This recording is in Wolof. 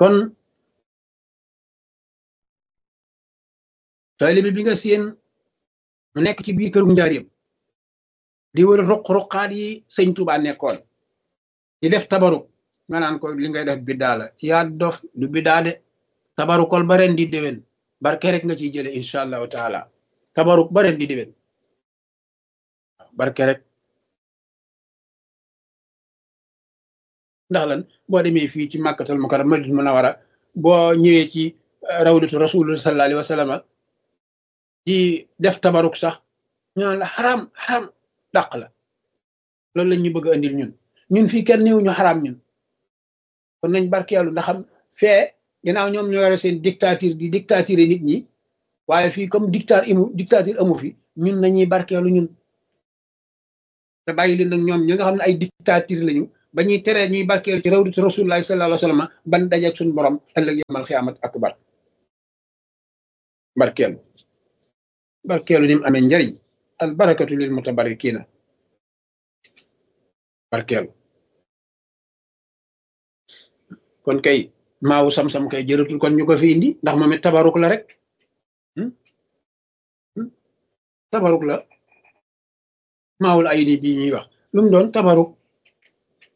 kon taalibe bi nga seen mu nekk ci biir këru njaareem di wër ruq-ruqaat yi sëñ Tuubaa nekkoon di def tabaruk nga naan ko li ngay def biddaa la yaa dof du biddaa de tabarukol ba ren di déwén barke rek nga ciy jële incha allahu taala tabaruk ba ren di déwén barke rek ndax lan boo demee fii ci màkkatal mukarram madinatul munawwara boo ñëwee ci rawdatu rasulullah sallallahu alayhi wa sallam di def tabaruk sax ñu naan la xaraam xaraam dàq la loolu la ñu bëgg a andil ñun ñun fii kenn néew ñu xaraam ñun kon nañ barkeelu ndax xam fee ginnaaw ñoom ñoo yore seen dictature di dictature nit ñi waaye fii comme dictature imu dictature amu fi ñun nañuy barkeelu ñun te bàyyi leen nag ñoom ñi nga xam ne ay dictature lañu ba ñuy teree ñuy barkeelu ci rawdatu rasulullahi sallallahu alayhi wa sallam ban dajeeg suñu borom ëllëg yamal xiyaamat akbar barkeelu barkeelu ni mu amee njariñ al barakatu lil mutabarikina barkeelu kon kay maawu sam-sam kay jëratul kon ñu ko fi indi ndax moom it tabaruk la rek tabaruk la maawul ay ni bii ñuy wax lu mu doon tabaruk